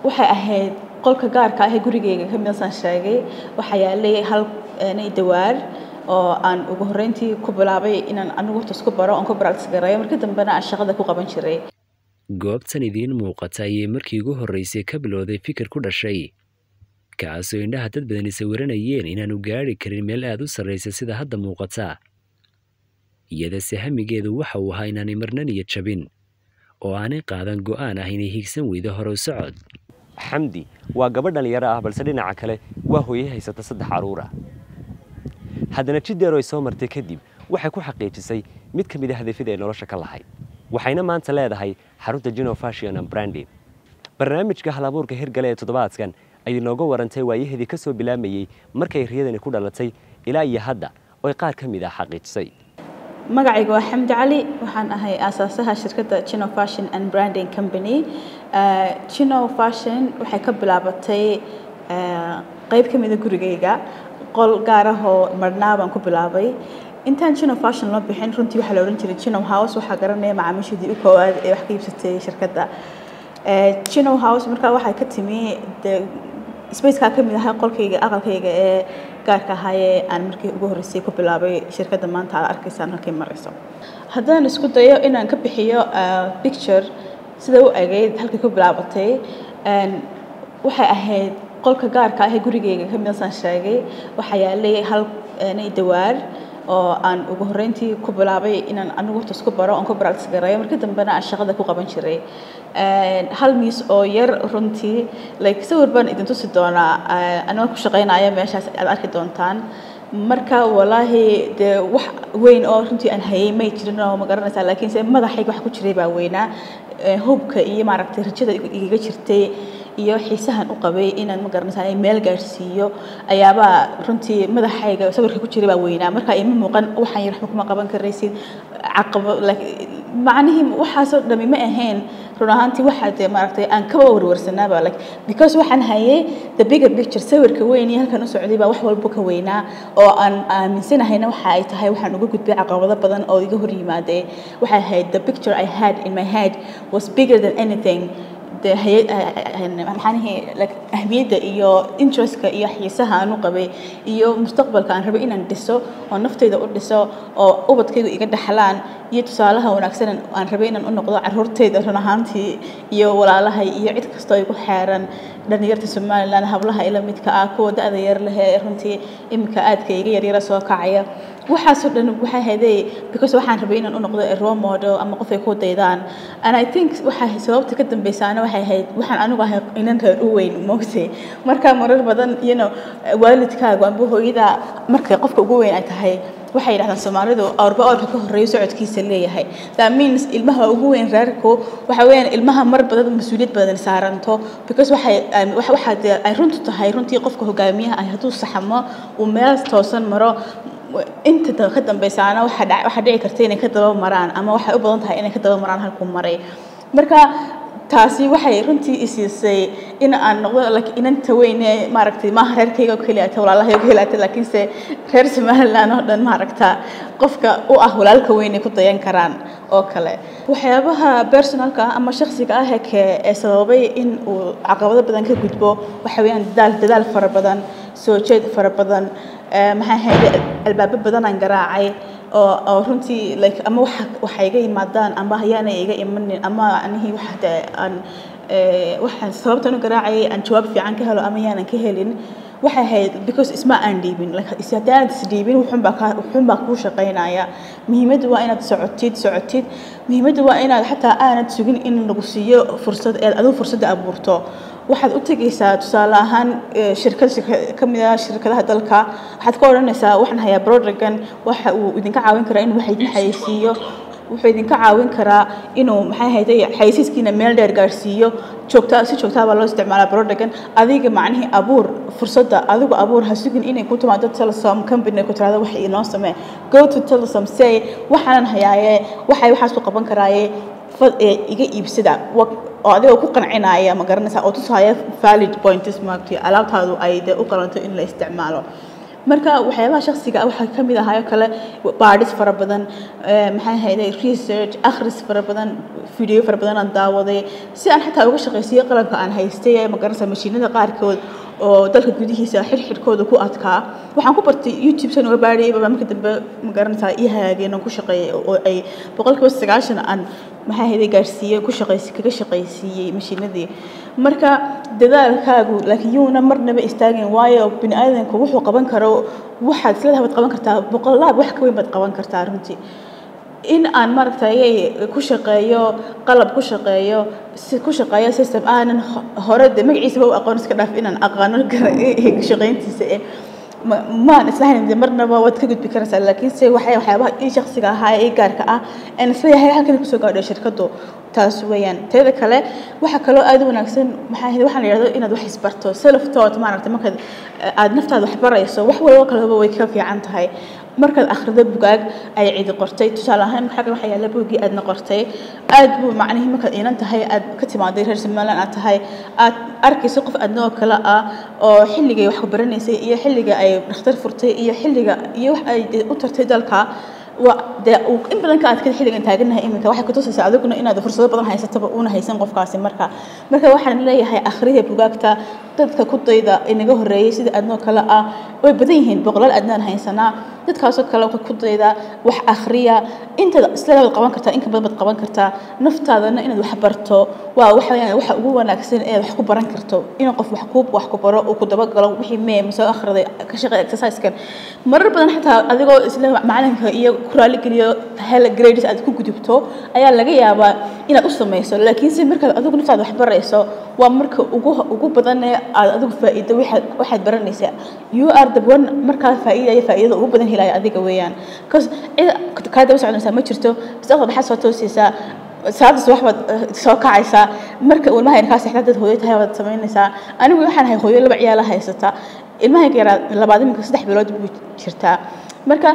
waxay ahayd qolka gaarka ah ee gurigeyga ka midasaan sheegay waxaa yaalay hal dawaar oo aan ugu horreyntii ku bilaabay inaan anigu horta isku baro oon ku practice gareeyo markii dambena aan shaqada ku qaban jiray goobtan idiin muuqata ayay markii ugu horreysay ka bilowday fikir ku dhashay kaasoo indhaha dad badani sawiranayeen inaanu gaadhi karin meel aad u sarraysa sida hadda muuqata iyadase hamigeedu waxa uu ahaa inaanay marna niyad jabin oo aanay qaadan go'aan ah inay hiigsan weydo horow socod xamdi waa gabadh dhallinyaro ah balse dhinaca kale waa hooye haysata saddex carruur ah haddana jiddeero ay soo martay kadib waxay ku xaqiijisay mid ka mid a hadafyada ay nolosha ka lahayd waxayna maanta leedahay xarunta gino fashion and branding barnaamijka halabuurka hirgale ee toddobaadkan ayay nooga warantay waayahedii ka soo bilaamayey markay riyadani ku dhalatay ilaa iyo hadda oy qaar ka mid ah xaqiijisay magacayga waa xamdi cali waxaan ahay aasaasaha shirkadda gino fashion and branding company gino fashion waxay ka bilaabatay qayb ka mida gurigeyga qol gaar ah oo marnaa baan ku bilaabay intaan gino fashion loo bixin runtii waxaa la odhan jiray gino house waxaa garanaya macaamiishadii u koowaad ee wax ka iibsatay shirkadda gino house markaa waxay ka timi de spacekaa ka mid ahaa qolkayga aqalkayga ee gaarka ahaayee aan markii ugu horreysay ku bilaabay shirkadda maanta aad arkaysaan halkay marayso haddaan isku dayo inaan ka bixiyo picture sida u egeyd halkay ku bilaabatay waxay ahayd qolka gaarka ah ee gurigeyga ka midasaan sheegay waxaa yaalay hal dawaar oo aan ugu horreyntii ku bilaabay inaan anigu horta isku baro oon ku practice gareeyo markii dambena aan shaqada ku qaban jiray hal miis oo yar runtii like sawir baan idin tusi doonaa anigoo ku shaqaynaya meeshaas aad arki doontaan marka walaahi dee wax weyn oo runtii aan hayay may jirin oo ma garanaysaa laakiinse madaxayga wax ku jiray baa weynaa hubka iyo maaragtay rajada igaga jirtay iyo xiisahan u qabay inaan ma garanaysaa meel gaadhsiiyo ayaabaa runtii madaxayga sawirka ku jiray baa weynaa marka ima muuqan waxaan yar waxba kuma qaban karaysid caqabo macnihii waxaasoo dhami ma ahayn run ahaantii waxaa dee maaragtay aan kaba warwarsanaaba like because waxaan hayay the bigger picture sawirka weyn iyo halkan u socday baa wax walba ka weynaa oo aan aaminsanahayna waxa ay tahay waxaan uga gudbay caqabado badan oo iga hor yimaadee waxay ahayd the picture I had in my head was bigger than anything maxaanihi ahmiyadda iyo interestka iyo xiisaha aan u qabay iyo mustaqbalka aan rabay inaan dhiso oo naftayda u dhiso oo ubadkaygu iga dhaxlaan iyo tusaalaha wanaagsan aan rabay inaan u noqdo caruurtayda run ahaantii iyo walaalahay iyo cid kastoo igu xeeran dhalinyarta somaliland hablaha ila midka ah kuwa da-da yar leh ee runtii iminka aadka iga yaryara soo kacaya waxaasoo dhan waxay haday because waxaan rabay inaan u noqdo role model ama qof ay ku daydaan and i think waxa sababta ka dambeysaana waxay ahayd waxaan anigu ahay inan reer u weyn moogtay marka marar badan you know waalidkaagu amba hooyada markay qofka ugu weyn ay tahay waxay yidhahdaan soomaalidu awrba awrka ka horreeyo socodkiisa leeyahay that means ilmaha ugu weyn reerku waxa weeyaan ilmaha mar badan mas-uuliyad badan saaranto because waxay waxaa dee ay runtu tahay runtii qofka hogaamiyaha ah hadduu saxamo uu meel toosan maro inta ka dambeysaana waxaa dhici karta inay ka daba maraan ama waxay u badan tahay inay ka daba maraan halkuu maray marka taasi waxay runtii isiisay in aan noqdo inanta weyne maaragtay maaha reerkayga oo keliya ta walaalahayga oo keliya ta laakiinse reer somaliland oo dhan maaragta qofka u ah walaalka weyn ay ku dayan karaan oo kale waxyaabaha personalka ah ama shakhsiga ah ee sababay in uu caqabado badan ka gudbo waxa weeyaan dadaal dadaal fara badan soo jeed fara badan maxaa ahayd albaabo badan aan garaacay oo oo runtii like ama waxa waxa iga yimaadaan ama hayaana iga imanin ama anihii waxa de aan waxaan sababtan u garaacayay aan jawaab fiican ka helo ama yaanan ka helin waxay ahayd because isma aan dhiibin like haddii aad isdhiibin wuxuunbaa kaa wuxuunbaa kuu shaqaynaya muhiimaddu waa inaad socotid socotid muhiimaddu waa inaad xataa aanad sugin in lagu siiyo fursad eed adigu fursadda abuurto waxaad u tegaysaa tusaale ahaan shirkad ka mid ah shirkadaha dalka waxaad ka odhanaysaa waxaan hayaa brodragan waxa uu idinka caawin karaa inuu wax idin xayeysiiyo wuxuu idinka caawin karaa inuu maxay ahayday xayeysiiskiina meel dheer gaarsiiyo joogta si joogtaa baa loo isticmaalaa brodagan adiga macnihii abuur fursadda adigu abuur ha sugin inay ku timaado telesom company ku tirahdo wax inoo samee go to telesom say waxaanan hayaaye waxay waxaas ku qaban karaaye iga iibsada oo adigoo ku qancinaya ma garanaysaa oo tusaya valid points maagtay alaabtaadu ay dee u qalanto in la isticmaalo marka waxyaabaha shakhsiga ah waxaa ka mid ahayo kale baadhis fara badan maxay ahayday research akhris fara badan video fara badan aan daawaday si aan xataa uga shaqaysiiyo qalabka aan haystay ee magaranaysa mashiinada qaarkood oo dalka gudihiisa xirxirkooda ku adkaa waxaan ku bartay youtube san uga baadhayay baa marka dambe magaranaysaa ii hagaageen oo ku shaqeeyay oo ay boqolkiiba sagaashan aan maxay ahayday gaarsiiyey ku shaqaysi kaga shaqaysiiyey mashiinadii marka dadaalkaagu laakiin yuuna marnaba istaagin waayo bini aadanku wuxuu qaban karo waxaad isleedahay waad qaban kartaa boqolaab wax ka weyn baad qaban kartaa runtii in aan maaragtay ku shaqeeyo qalab ku shaqeeyo si ku shaqeeyo system aanan hore de magaciisaba u aqoon iska dhaaf inaan aqaano shaqayntiisa eh maan islahayn de marnaba waad ka gudbi karaysaa laakiin se waxay waxyaabaha ii shakhsiga ahaa ee gaarka ah aan isleeyahay halkan kusoo gaadho shirkadu taas weeyaan teeda kale waxaa kaloo aad u wanaagsan maxaa ahayd waxaan la yidhahdo inaad wax isbarto self taught maaragtay markaad aad naftaada wax barayso wax walba kaleba way ka fiican tahay markaad akhrido bugaag ay cidi qortay tusaale ahaan xagga waxaa yaalla buuggii aadna qortay aad buu macnihii markaad iinan tahay aad ka timaaday reer somaliland aad tahay aad arkayso qof adnoo kale ah oo xilligay wax ku baranaysay iyo xilliga ay dhakhtar furtay iyo xilliga iyo wax ay u tartay dalka waa dee in badan ka adkada xilligan taaganahay iminka waxay kutusaysaa adiguna inaad fursado badan haysataba uuna haysan qofkaasi marka marka waxaan leeyahay akhriya bugaagta dadka ku dayda inaga horreeyey sida adnoo kale ah way badan yihiin boqolaal adnaan haysanaa dadkaasoo kale ku dayda wax akhriya intaad isleedaad qaban kartaa in ka badan baad qaban kartaa naftaadana inaad wax barto waa waxa weeyaan waxa ugu wanaagsan ee wax ku baran karto inuu qof wax ku wax ku baro uu ku dabagalo wixii mee masoo akhriday ka shaqeey exercise-kan marar badan xitaa adigoo isla macalinka iyo ku raali geliyo hel grades aad ku gudubto ayaa laga yaabaa inaad u samayso laakiin se markaad adigu naftaada wax barayso waa marka ugu ugu badan ee aad adigu faa'iido waxaad waxaad baranaysaa you are the one markaa faa'iidaya faa'iidada ugu badan helaya adiga weeyaan cause cid kaa daba soconaysaa ma jirto mustaqbal maxaad soo toosaysaa saacaddas wax baad soo kacaysaa marka ilmaha yarkaa seexda dad hooyo tahay waad samaynaysaa anigu waxaan ahay hooyo laba ciyaala haysata ilmahayga yaraa labaad iminka saddex bilood buu jirtaa marka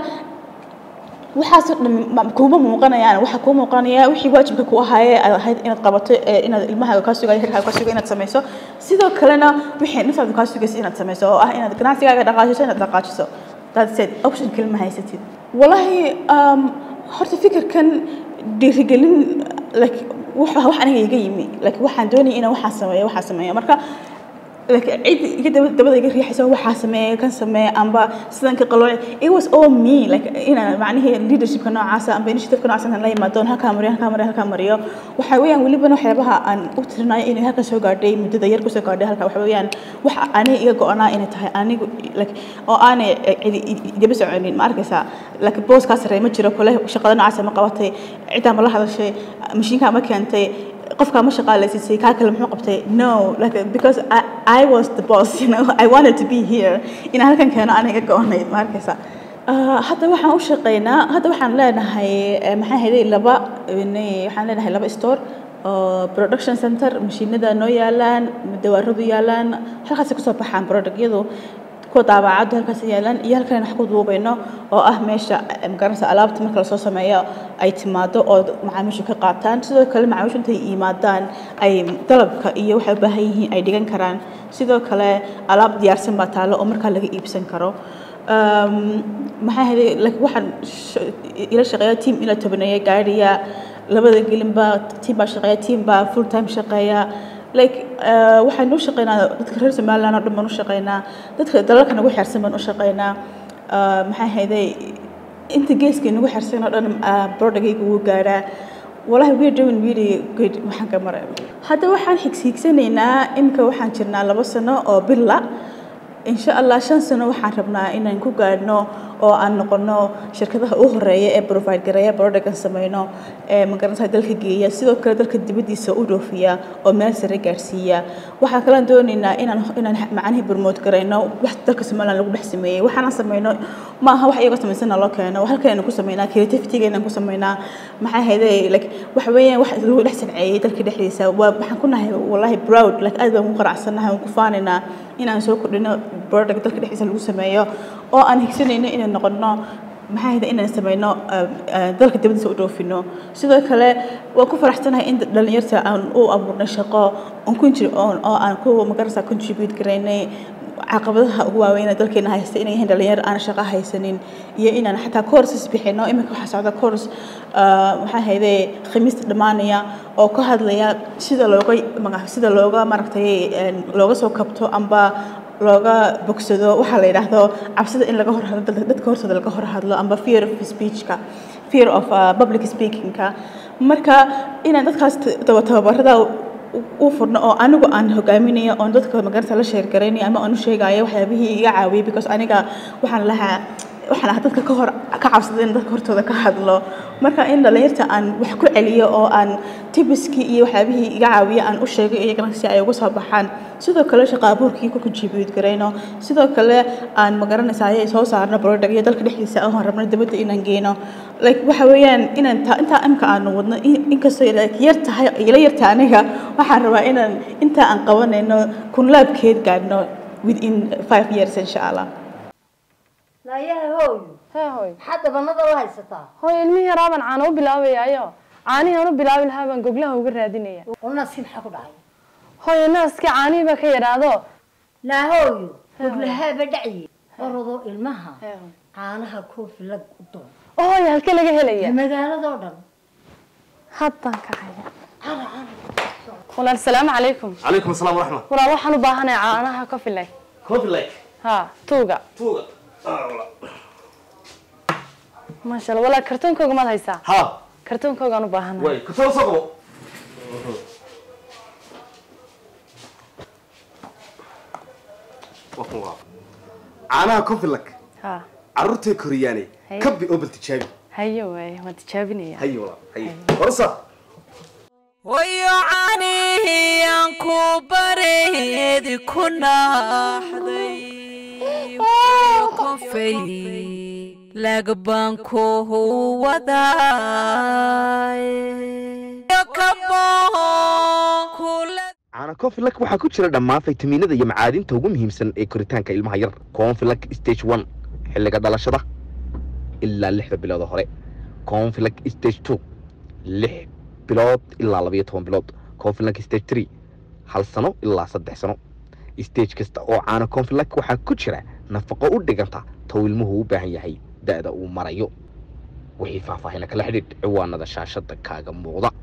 waxaas dhan kuma muuqanayaan waxa kuu muuqanaya wixii waajibka ku ahaayee aad ahayd inaad qabato inaad ilmahaaga kaa sugayo hirkaaga kaa sugayo inaad samayso sidoo kalena wixii naftaada kaa sugaysa inaad samayso oo ah inaad ganacsigaaga dhaqaajiso inaad dhaqaajiso that's it option kale ma haysatid wallahi horta fikirkan dhiirigelin like wax wax aniga iga yimi like waxaan doonaya inaan waxaan sameeyo waxaan sameeyo marka like cid iga daba dabada iga riixaysa waxaa sameeya kan sameeya amba sidan ka qalooc it was all me like inaan macnihii leadershipka noocaasa amba initiativeka noocaasa inaan la yimaado halkaa mariyo halkaa mariyo halkaa mariyo waxaa weeyaan welibana waxyaabaha aan u tirinayo inay halkan soo gaadhay muddada yar kusoo gaadhay halka waxa weeyaan waxa aniga iga go-anaa inay tahay anigu like oo aanay cidi idaba soconin ma arkaysaa like booskaa sarreey ma jiro kule shaqada noocaasa ma qabatay ciddaa ma la hadashay mashiinkaa ma keentay qofkaa ma shaqaalaysiisay kaa kale muxuu qabtay no like because I, I was the boss you know I wanted to be here inaan halkan keeno aniga go-onayd ma arkaysa hadda waxaan u shaqeynaa hadda waxaan leenahay maxaa hayday laba waxaan leenahay laba store oo production center mashiinada noo yaalaan dawaaradu yaalaan halkaasay kusoo baxaan productyadu kuwa daabacadu halkaas yaalaan iyo halkan wax ku duubayno oo ah meesha magaranaysa alaabta marka lasoo sameeyo ay timaado oo macaamiishu ka qaataan sidoo kale macaamiishu intay yimaadaan ay dalabka iyo waxay u baahan yihiin ay dhigan karaan sidoo kale alaab diyaarsan baa taalo oo markaa laga iibsan karo maxaa hayday like waxaan ila shaqeeya team ila tobaneeya gaadhiya labada gelinba team baa shaqeeya team baa full time shaqeeya like waxaan u shaqeynaa dadka reer somaliland oo dhan baan u shaqeynaa dadka dalalka nagu xeersan baan u shaqeynaa maxaa hayday inta geeska nagu xeersan oo dhan brodagayga wuu gaadhaa walahi we're doing really good waxaan ka maray hadda waxaan xigsiigsanaynaa imika waxaan jirnaa labo sano oo billa insha allah shan sano waxaan rabnaa inaan ku gaadhno oo aan noqono shirkadaha u horeeya ee provide gareeya productan sameyno ee magaranaysa dalka geeya sidoo kale dalka dibaddiisa u dhoofiya oo meel sare gaarsiiya waxaan kalaan doonaynaa inaan inaan macnihii promote garayno wax dalka somaliland lagu dhex sameeyey waxaanan sameyno ma aha wax iyaga samaysana loo keeno halkan aynu ku sameynaa creativity aynan ku sameynaa maxaa hayday like waxa weeyaan wax lagu dhex sanceeyey dalka dhexdiisa waa waxaan ku nahay wallahi proud like aad baan ku qanacsanahay waan ku faanaynaa inaan soo kordhino product dalka dhexdiisa lagu sameeyo oo aan higsanayno inaan noqono maxaa hayda inaan sameyno dalka dibadiisa u dhoofino sidoo kale waan ku faraxsanahay in dhalinyarta aan u abuurnay shaqo on kunji oo aan ku magarasa contribute garaynay caqabadaha ugu waaweyn ee dalkeena haysta inay yihiin dhalinyaro aan shaqo haysanin iyo inaan xataa courses bixino iminka waxaa socda course maxaa hayde khamiista dhammaanaya oo ka hadlaya sida looga maga sida looga maaragtay looga soo kabto amba looga bogsado waxaa la yidhaahdo cabsida in laga hor hadlo dadka hortooda laga hor hadlo amba fear of speechka fear of uh, public speakingka marka inaan dadkaas tababarada u furno oo anigu aan hogaaminayo oon dadka magarta la sheergaraynayo ama aan u sheegayo waxyaabihii iga caawiyay because aniga waxaan lahaa waxaan ahaa dadka ka hor ka cabsaday in dadka hortooda ka hadlo marka in dhalinyarta aan wax ku celiyo oo aan tibiskii iyo waxyaabihii iga caawiya aan u sheego iyagana si ay uga soo baxaan sidoo kale shaqo abuurkii ku contribute garayno sidoo kale aan magaranaysaa ayay soo saarno product iyo dalka dhexdiisa ahoon rabno dibadda inaan geyno like waxa weeyaan inaan ta intaa imka aanu wadno inkastoo like yar tahay ila yarta aniga waxaan rabaa inaan intaa aan qabanayno kunlaabkeed gaadhno within five years insha allah naayaha hooyo hee hooy maxaad dabanada u haysataa hooy ilmihii yaraabaan caano u bilaabayaayo caanihii aan u bilaabi lahaa baan goglaha uga raadinaya unasi maxaa ku dhacay hooy naaskii caanihii baa ka yadhaado naa hooyo goglahaaba dhacye orodoo ilmaha caanaha koofi lag u doon hooy halkee laga helaya magaaladoo dhan haddaan kacaya walaal salaamu calaykum calaykum asalaam waraxma walaal waxaan u baahanahay caanaha coffee like coffee like ha tuuga tuuga maasha allah walaal kartoonkooga maad haysaa ha kartoonkoogaan u baahanahay way kutada soo qabo waa kun waa caanaha coffee like ha carruurtay koriyaane Haye. kabi oo bal tijaabi hayo waaye waan tijaabinaya haye walaa haye horsa wayo caanihiyaan ku bareedi ku naaxday kofay lagbaan ku waday caana confilak waxaa ku jira dhammaan faytamiinada iyo macaadinta ugu muhiimsan ee koritaanka ilmaha yar confilak stage one xilliga dhalashada ilaa lixda bilood oo hore confilak stage two lix bilood ilaa labayo toban bilood confilak stage three hal sano ilaa saddex sano stage kasta oo caana confilak waxaa ku jira nafaqo u dhiganta tow ilmuhu u baahan yahay da'da uu marayo wixii faahfaahina kala xidhiidh ciwaanada shaashada kaaga muuqda